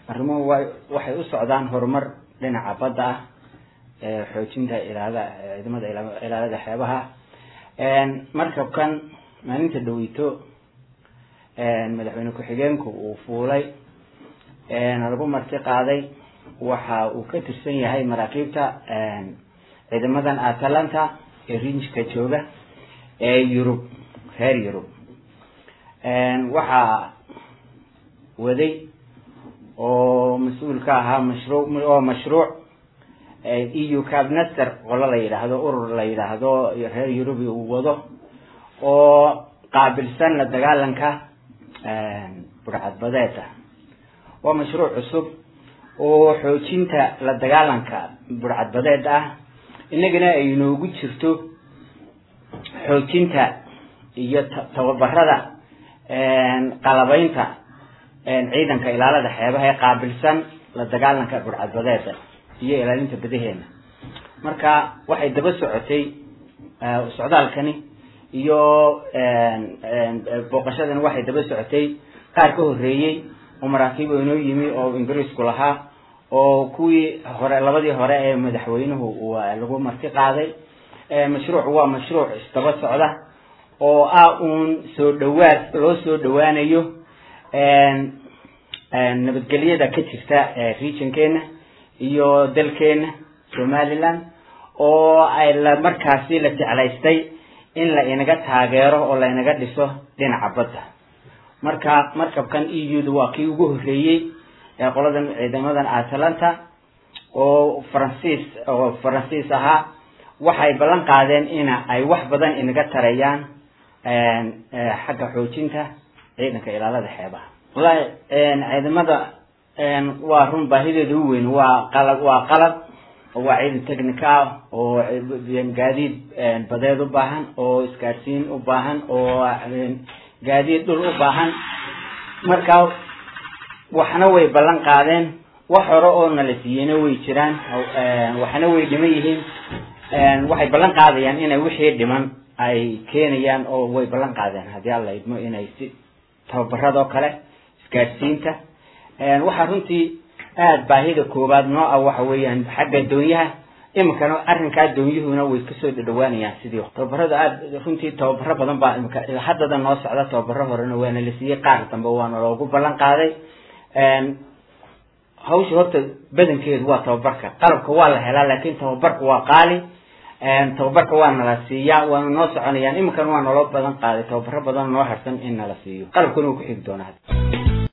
arrimuhu wa waxay u socdaan horumar dhinaca badda ah xoojinta ilaalada ciidamada ilaalada xeebaha markabkan maalinta dhaweyto madaxweyne ku-xigeenku uu fuulay lagu marti qaaday waxa uu ka tirsan yahay maraakiibta ciidamadan atalanta ee rinjka jooga ee yurub reer yurub waxaa waday oo mas-uul ka ahaa mashruuc oo mashruuc eu cabnaster qolo la yidhaahdo urur la yidhaahdo reer yurubi uu wado oo qaabilsan la dagaalanka burcadbadeeda waa mashruuc cusub oo xoojinta la dagaalanka burcadbadeed ah inagana ay inoogu jirto xoojinta iyo tababarada qalabeynta ciidanka ilaalada xeebaha ee qaabilsan la dagaalanka burcadbadeeda iyo ilaalinta badaheena marka waxay daba socotay socdaalkani iyo booqashadani waxay daba socotay qaar ka horeeyey oo maraakiib oo inoo yimi oo ingiriisku lahaa oo kuwii hore labadii hore ee madaxweynuhu lagu marti qaaday mashruuc waa mashruuc isdaba socda oo ah uun soo dhawaad loo soo dhawaanayo nabadgelyada ka jirta regionkeena iyo dalkeena somaliland oo ay la markaasi la jeclaystay in la inaga taageero oo la inaga dhiso dhinaca badda marka markabkan e u-da waa kii ugu horreeyey ee qoladan ciidamadan atalanta oo faransiis oo faransiis ahaa waxay ballan qaadeen ina ay wax badan inaga tarayaan xagga xoojinta ciidanka ilaalada xeebaha wallahi ciidamada waa run baahideeda u weyn waa qalab waa qalab waa ciidan technica ah oo gaadiid badeed u baahan oo isgaadhsiin u baahan oo gaadiid dhul u baahan marka waxna way ballan qaadeen wax hore oo nala siiyeyna way jiraan waxna way dhiman yihiin waxay ballan qaadayaan inay wixii dhiman ay keenayaan oo way ballan qaadeen haddii alla idmo inay si tababaradoo kale isgaadhsiinta waxaa runtii aada baahida koowaad noo ah waxa weeyaan xagga doonyaha iminkana arrinkaa doonyuhuna way kasoo dhadhawaanayaan sidii tababarada aada runtii tababaro badan baa imika haddada noo socda tababaro horena waana la siiyey qaar dambe waana loogu ballan qaaday hawsha horta badankeedu waa tababarka qalabka waa la helaa laakin tababarka waa qaali tababarka waa nala siiyaa waana noo soconayaan iminkana waa naloo badan qaaday tababaro badan noo harsan in nala siiyo qalabkuna wuu ku xigi doonaa